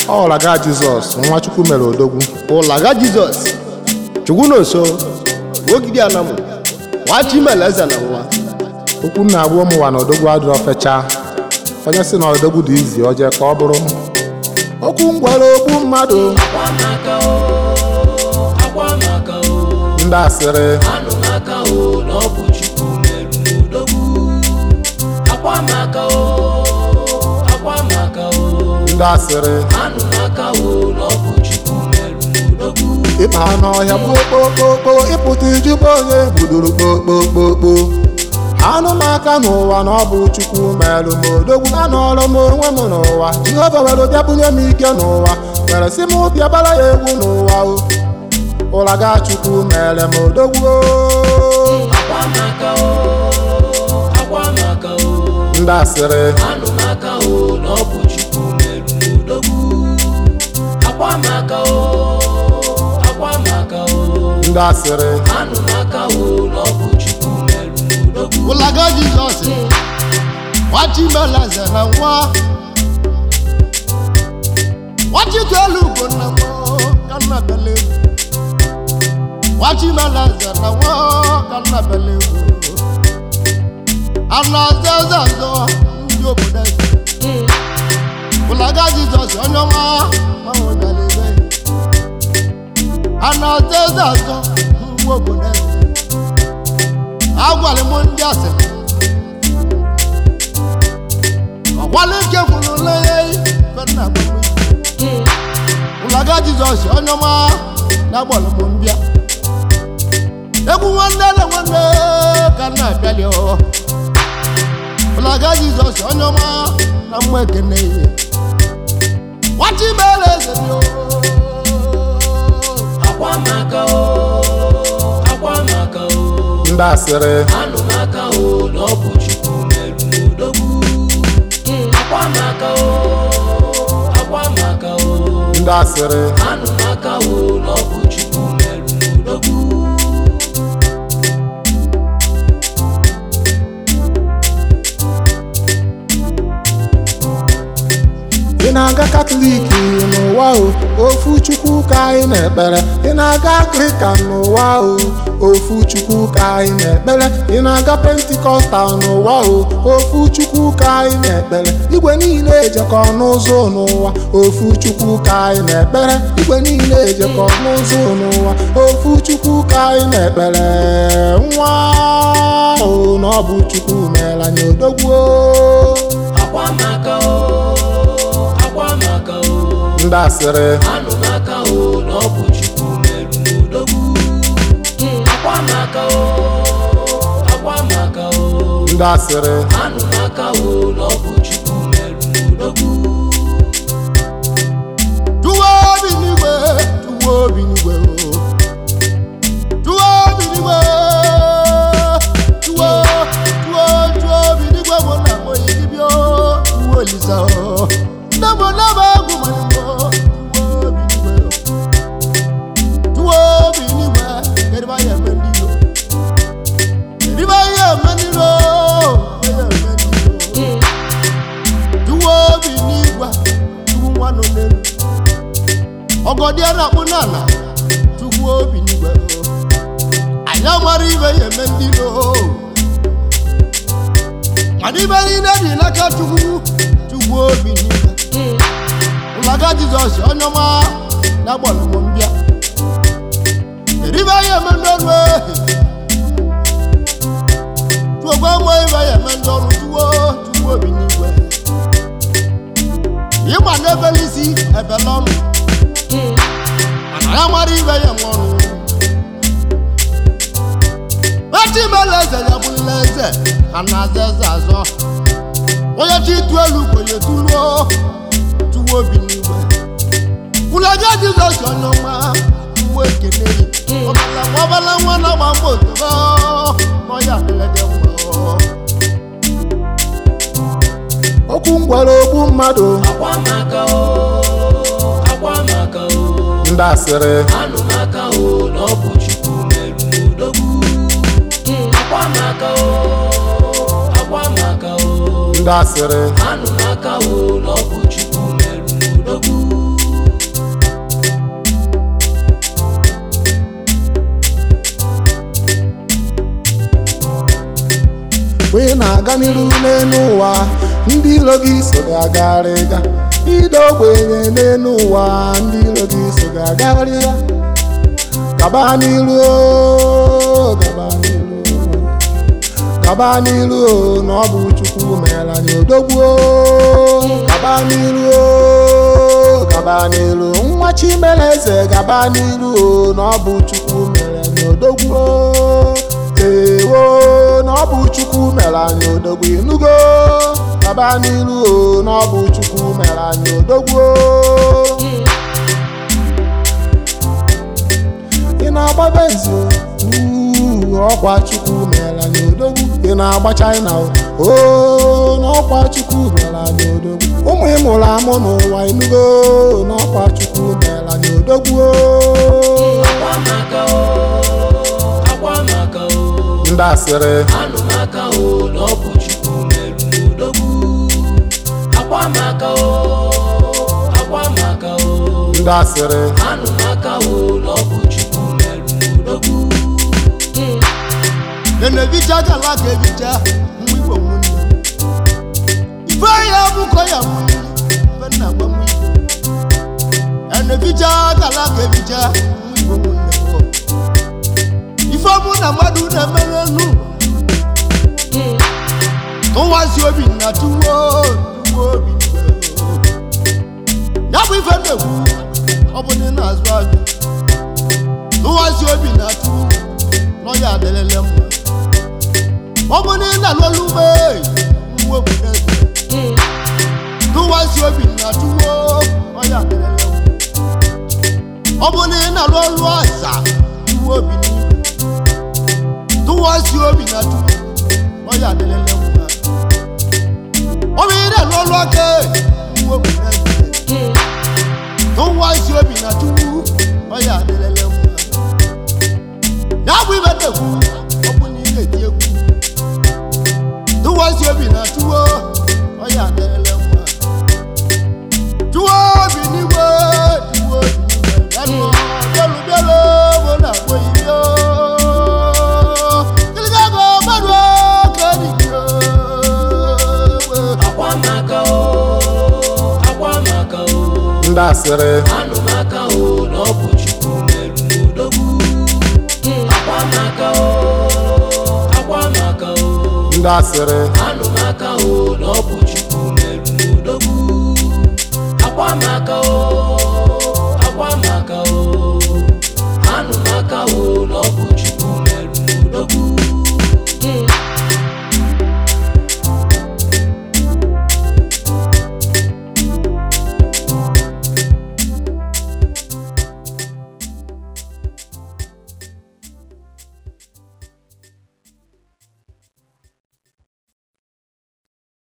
ọ ụlaga jizọs nwa chukwu mere odogwu ụlaga jizọs chukwu na nso ogidi anamụ nwa chimeleze na nwa okwu nna agwa ụmụ ụwa na odogwu adịrọ fecha onye si na odogwu dị izi oje ka ọ bụrụ okwu ngwara okwu mmadụ akwamaka o akwamaka o ndị asịrị anụmaka o na ọ bụ chukwu merụ n'odogwu akwamaka o akwamaka o ndị asịrị anụmaka o na ọ bụ chukwu merụ n'odogwu ịkpa n'ọhịa kpokpokpokpo ịpụta ijube onye gbudoro kpokpokpokpo anụ m aka n'ụwa na ọ bụ chukwu merụ m odogwu anọrọ m onwe m n'ụwa jehova were bịa bunye m ike n'ụwa mere si m bịa bara ya egwu n'ụwa o ụlaga chukwu mere m odogwu o. akwamaka o akwamaka o ndị asịrị anụmaka o na ọ bụ chukwu merụ n'odogwu akwamaka o akwamaka o ndị asịrị anụmaka o na ọ bụ chukwu merụ n'odogwu ụlaga jizọs nwa chimeleze na nwa nwa chitelu ugbo na nwa ka nna bele nwa chimeleze na nwa ka nna bele anaza eze azọ ndị obodo eze ụlaga jizọs onye ọma manwe bịara ebe anaza eze azọ ndị obodo eze agwara m ndị asịrị ọgwala ike kwuru lenye fena ụlaga jizọs onye ọma na-agbara m mbịa egwu nwanne na nwanne ka m na-abịali ọ ụlaga jizọs onye ọma na mma ekene ihe nwata imere eze dị o akwamaka o akwamaka o ndị asịrị anụmaka o na ọ bụ chukwu merụ n'odogwu akwamaka o akwamaka o ndị asịrị anụmaka o na ọ bụ chukwu merụ n'odogwu ị na-aga katọlik n'ụwa o ofu chukwu ka anyị na-ekpere ị na-aga akrikan n'ụwa o ofu chukwu ka anyị na-ekpere ị na-aga pentikọstal n'ụwa o ofu chukwu ka anyị na-ekpere igwe niile ejekọ n'ụzọ n'ụwa ofu chukwu ka anyị na-ekpere igwe niile ejekọ n'ụzọ n'ụwa ofu chukwu ka anyị na-ekpere nwa o na ọ bụ chukwu mere anyị odogwu o. akwamaka o akwamaka o ndị asịrị anụmaka o na ọ bụ chukwu merụ n'odogwu akwamaka o akwamaka o ndị asịrị anụmaka o na ọ bụ chukwu merụ n'odogwu Tuwo obi n'igwe, tuwo obi n'igwe o. Tuwo obi n'igwe, tuwo, tuwo, tuwo obi n'igwe mụ na mụ yi dibịa o. Tuwo Olisa o. Nne mụ na mụ egwu ma n'igwe o. Tuwo obi n'igwe. Tuwo obi n'igwe, kedu ma ya eme ndị iro? Kedu ma ya eme ndị iro? Ya eme ndị iro. Tuwo obi n'igwe, tuwo nwa nọ n'elu. ọgọdị a na-akpụ n'ala tupu obi n'igwe anyị amara ibe ya eme ndị iro mana ibe niile dị n'aka chukwu chukwu obi n'igwe ụlaga jizọs onye ọma na-agbara m mbịa kedu ibe ya eme ndị ọrụ ehi tuogwe nwe ibe ya eme ndị ọrụ tuwo chukwu obi n'igwe ịgba n'ebele isi ebele ọnụ mana ya mara ibe ya nwụrụ echi mele eze ya bụrụla eze a na-aza eze azọ onye chi tu elu kwenye tuluo tuwo obi n'igwe ụlaga jizọs onye ọma uwe ekene ọbala nwa ọbala nwa na-agba mbọ otobo ọya adịlede mma okwu ngwara okwu mmadụ akwamaka o akwamaka o ndị asịrị anụmaka o na ọ bụ chukwu merụ n'odogwu akwamaka o akwamaka o ndị asịrị anụmaka o na ọ bụ chukwu merụ n'odogwu mgbe ị na-aga n'iru n'elu ụwa ndị iro gị so gị agagharịga ide ogbenye n'elu ụwa ndị iro gị so gị agagharịga gaba n'iru o, gaba n'iru o. gaba n'iru o, na ọ bụ chukwu meela anyị odogwu o. gaba n'iru o, gaba n'iru nwa chimeleze gaba n'iru o, na ọ bụ chukwu mere anyị odogwu o. ewo na ọ bụ chukwu mere anyị odogwu inugo gaba n'iru o, na ọ bụ chukwu mere anyị odogwu o. ị na-agba benzi uu, ọkwa chukwu mere anyị odogwu ị na-agba china o oo, n'ọkwa chukwu mere anyị odogwu ụmụ ị mụrụ amụ n'ụwa inugo n'ọkwa chukwu mere anyị odogwu o. akwa maka o akwa maka o ndị asịrị anụ maka o na ọ bụ chukwu merụ n'odogwu akwa maka o akwa maka o ndị asịrị anụ maka o na ọ bụ chukwu merụ n'odogwu nene vicha kala ka evicha mụ igbo nwunye ife ya bụkọ ya nwunye ife nna gwa mụ igbo ene vicha kala ka evicha mụ igbo nwunye o. ife mụ na mmadụ na-emere nụ tụwazi obi na tuwo tuwo obi ya bụ ife na-ekwu ọ bụ ndị na-azụ azụ tụwazi obi na tuwo n'ọya adịlele mma ọ bụ na ị na-alụlụ ugbo nwa obodo eze tụwazi obi na tuwo n'ọya adịlele mma ọ bụ na ị na-alụ ọlụ aza tuwo obi n'ihu tụwazi obi na tuwo n'ọya adịlele mma ọ bụ ị na-alụ ọlụ aka nwa obodo eze tụwazi obi na tuwo n'ọya adịlele mma ya bụ ibe na-ekwu ọ bụ na ị na-eti egwu tụwazi obi na tuwo ọya adịrịla mma tuwo obi n'igwe tuwo obi n'igwe bịanụ bịalụ bịalụ bụ na agbo ibio kiligago mmadụ ka dịbio akwa maka o akwa maka o ndị asịrị anụ maka o na ọ bụ chukwu merụ n'odogwu akwa maka o akwa maka o ndị asịrị anụ maka o na ọ bụ chukwu merụ n'odogwu akwa maka o